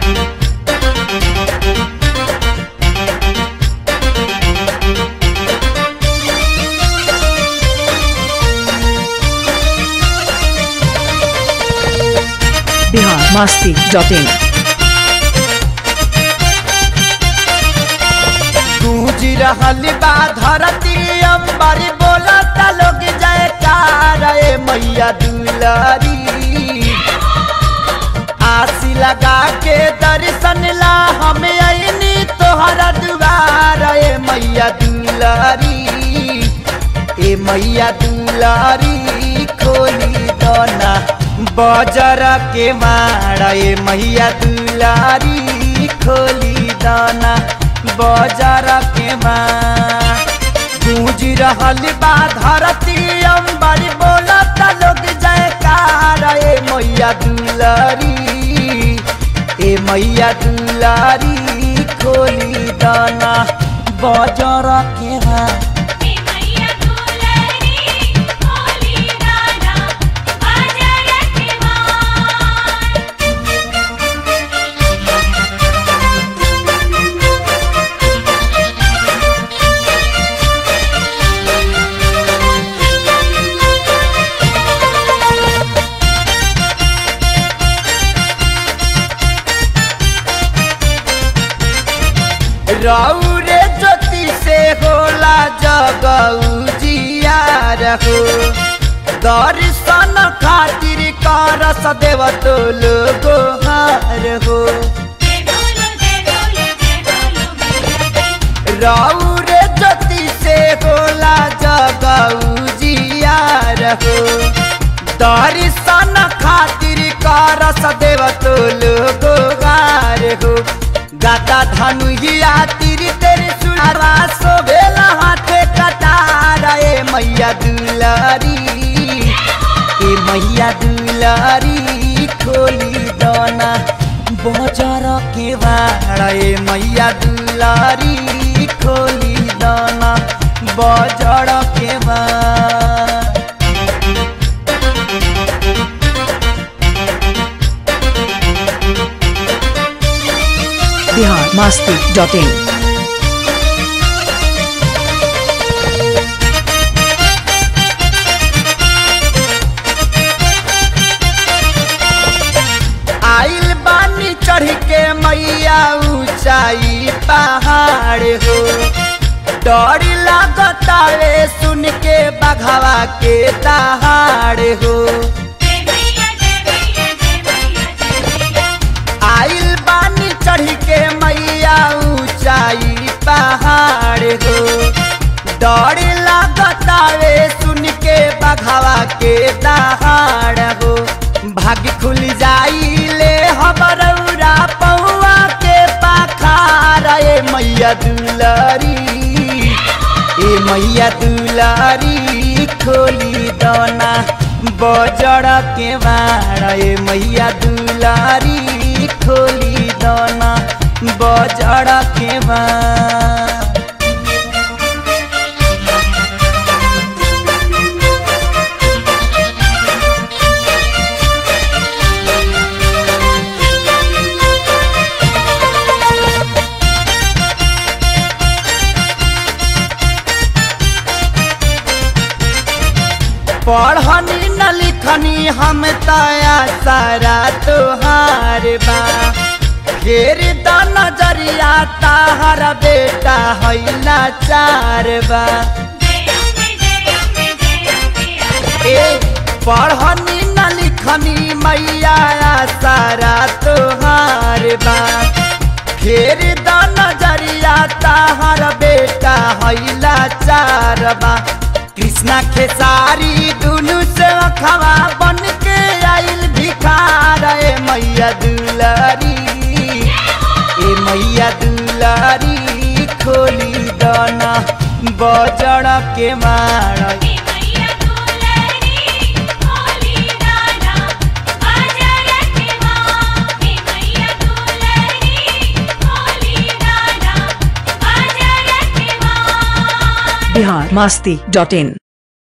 Bihar Masti dot in गूंज रहल बा धरती अंबरी बोलत लोग जयकार ए मैया दुलारी आसी लगा के दर्शन ला हम अइनी तोहरा दुआर ए मैया दुलारी ए मैया दुलारी खोली दोना बजर के मारा ए मैया दुलारी खोली दाना बजर के मार गूंज रहल बा धरती अंबरी बोलत लोग जयकार ए मैया दुलारी ए मैया दुलारी खोली दाना बजर के मार मैया दुलारी खोली दाना बाजार के मार रौरे ज्योति से होला जगऊ जियार हो दर्शन खातिर करस देव तो लोगो हार हो जय बोलो जय बोलो जय बोलो मैया रौरे ज्योति से होला जगऊ जियार हो दर्शन खातिर करस देव तो लोगो हार हो गाता धनु हिया तिरी तेरी सुनारा सोभेला हाथे कटारा ए मैया दुलारी ए मैया दुलारी खोली दोना बजर के वाड़ा ए मैया दुलारी खोली दोना बजर के वाड़ा बिहार मस्ती डॉट इन आइल बानी चढ़ के मैया ऊंचाई पहाड़ हो डर लागतावे सुन के बघवा के दहाड़ हो जय मैया जय मैया जय मैया जय मैया आइल बानी चढ़ के मैया ऊंचाई पहाड़ हो डर लागतावे सुन के बघवा के दहाड़ हो भाग खुल जाई ले हमरौरा पौआ के पाखार ए मैया दुलारी ए मैया दुलारी खोली दोना बजड़ के बाड़ ए मैया दुलारी खोली दोना बजड़ के बाड़ पढ़नी न लिखनी हम तया सारा तुहार बा फेर द नजरिया ताहर बेटा हैला चार बा जय अम्बे जय अम्बे जय अम्बे आजा ए पढ़नी न लिखनी मैया सारा तुहार बा फेर द नजरिया ताहर बेटा हैला चार बा कृष्णा खेसारी दुनु से खवा बन के आइल भिखार ए मैया दुलारी ए मैया दुलारी खोली दाना बजड़ के मार मैया दुलारी खोली दाना बाजार के मार मैया दुलारी खोली दाना बाजार के मार बिहार मस्ती डॉट इन